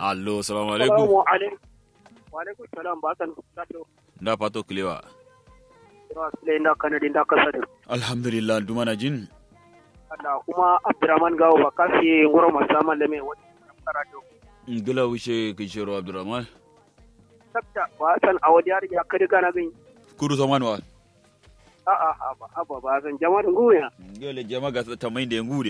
allo salamu alaikum Salamu alaikum. Wa alaikum salam ba san sato. nda pato kilewa Ira sile inda kanadi inda kasadu. alhamdulillah dumana jin Allah kuma Abdurrahman Gawo ba kasi ngoro masama leme wani karatu. ngila wuce kishiro abdurrahman Sabta ba san a wani yari ya kadi gana gani. kuru saman wa A a a ba a ba ba san jama'a da nguya. ngele jama ga tamai da ngude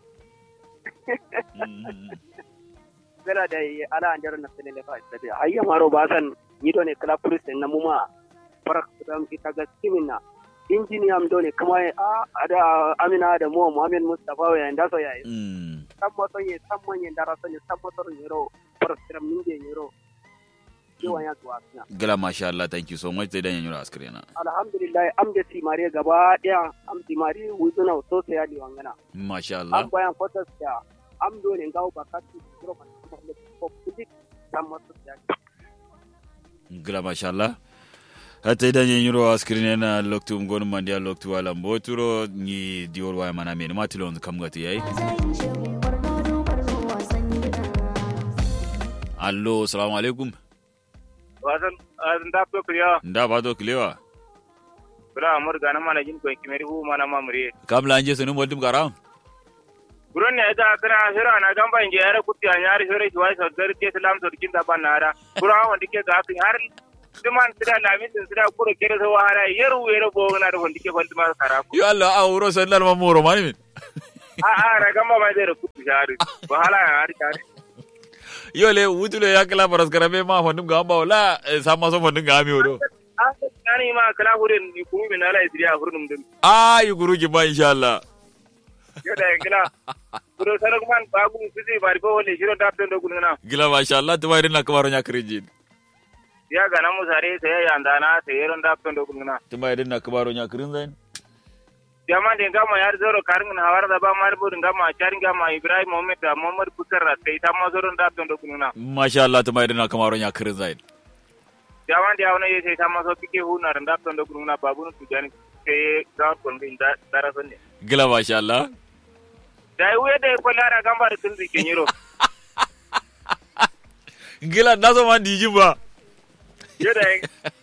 Zara da yi ala an jarar na sile lefa isabi. Hayya maro ba san ni do ne kala police na muma. Farak dam ita ga kimina. Injiniya am do ne kuma a ada Amina da mu Muhammad Mustafa ya inda so ya yi. Mm. sammoto ye sammoñe ndara soñe sammotoro ñero proscram ninde ñero jiwaya tuwasina gila masha Allah thank you so much dai dan yanyura askrena alhamdulillah am de simare gaba daya am simari wuzuna so sai ya diwangana masha Allah am bayan fotos da am do ne ngaw bakati pro man ko kudik sammoto ya gila masha Allah hata idan yanyura askrena loktu ngon mandia loktu wala mboturo ni dior wa mana men matilon kam gati yayi allo salamu alaikum wasan wasan da ko kriya nda pato kilewa bura amur gana mana jin ko kimeri hu mana mamure kamla anje sunu moldum garam buron ne da kana hira na gamba inje yare kutti a nyari hore shi wai sadar ke salam so dikin da ban nara bura wanda ke ga kan har duman sida lamin din sida kuro kere so wahara yeru yero bo na da wanda ke falti ma kara ku yo Allah a wuro sallal mamuro mani min a a ra gamba mai da kutti shari wahala ya har kare yo le wutulo yakla paras karabe ma fandum gamba wala sama so fandum gami odo a nani ma kala hurin ni kuma min ala isriya hurnum din ah yuguru ki ba insha Allah yo da gila buro sarak man babu sisi bari bo wala shiro da tan do gulna gila masha Allah tuwa irin na kamaro nya krijin ya ga namu sare sai ya andana sai yaron da tan do gulna tuwa irin na kamaro nya krin zain jama de gama yar zoro karin hawar da ba mar budin gama charin gama ibrahim muhammad da muhammad bukar da sai ta ma zoro da don kununa masha Allah tuwa irin na kamaro nya krin zain jama de awna ye sai ta ma so pike hu na da don kununa babun su jani sai ga kon bin da darasan ne gila masha Allah dai wuya da ko lara gamba da tun zikin yiro gila na so man dijin ba yo da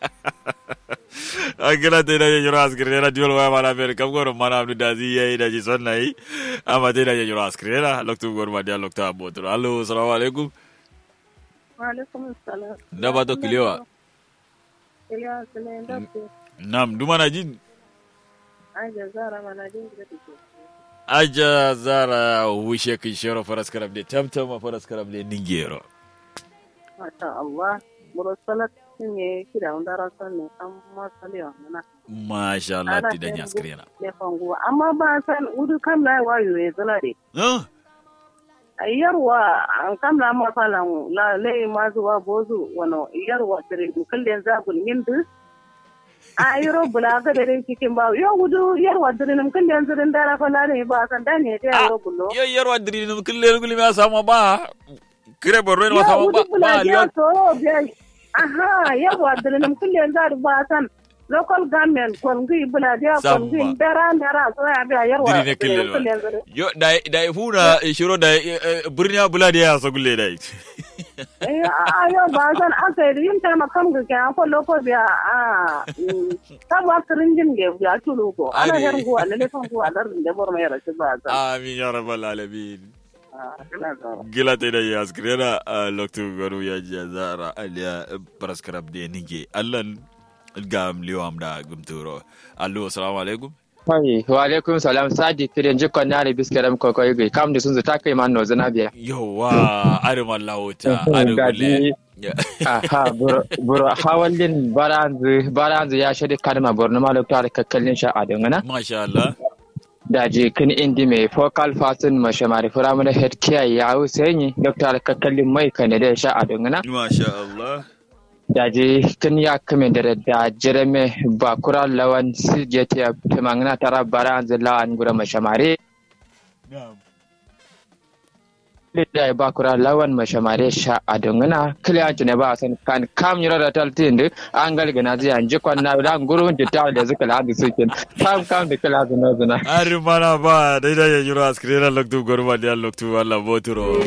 a gila te da yanyura askrena diol wa mala fer kam goro mana abdu dazi yayi da ji sonna yi amma te da yanyura askrena loktu gor ma dia lokta botro allo assalamu alaikum Waalaikum salam. da ba to kilewa Iliya Sule da ke nam dumana jin aja zara mana jin da take. aja zara wushe kin shero faras karab de tamtama faras karab de ningero Masha Allah. Mursalat ne kida wanda rasan ne an masali wa mana. masha Allah ti da askrena Ne fango amma ba san udu kam lai wayo ya zala de. ah Yarwa an kam la masalan la lai ma zuwa bozu wano yarwa tare kullun zabul mindu. a yoro bula ga da dai cikin ba yo gudu yarwa dirin kullun zirin dara fa la ne ba san da ne ta yaro bullo. yo yerwa diri no kille guli ma sama ba kire borro no sama ba ba liyo aha yawa dilinum kulle zar basan local government kongi buladia Samma. kongi dara dara so ya biya yarwa diri ne kille zar yo da da funa shiro da burniya buladi ya so gulle dai eh a yo basan aka yi yin ta makam ga kan ko loko biya a ta ba kirinjin ge ya tulu ko ana Ari. yar go alle fan go alar da bor mai rashi basan amin ya rabbal alamin ah ina zara gila te da ya askrena loktu goru ya jazara aliya paraskarab de ninge allan gam liyo amda gumturo allo assalamu alaikum Hai, wa alaikum salam sadi kirin jikon na da biskiram koko yi kam da sun zuta kai man no zana biya. yawa arim Allah wuta arim gulle Gadi. Aha, bur hawallin baranzu baranzu ya shade kalma borno ma lokta da kakkalin sha a dangana. masha Allah Da je kin indi mai focal fasin mashamari firamare head care ya husaini lokta da kakkalin mai kan da sha a dangana. masha Allah Da je kin ya kame da da jirame bakura lawan sijete ya tumangana tara baranzu lawan gura mashamari. na'am da ya bakura lawan mashamare sha a dungana kiliyanci ne ba a san kan kam yura da taltin da an galgana zai an jikon na da gurun da ta da zuka ladu suke kam kam da kila zuna zuna arim mana ba dai da ya jiro askrena loktu gorma dia loktu Allah boturo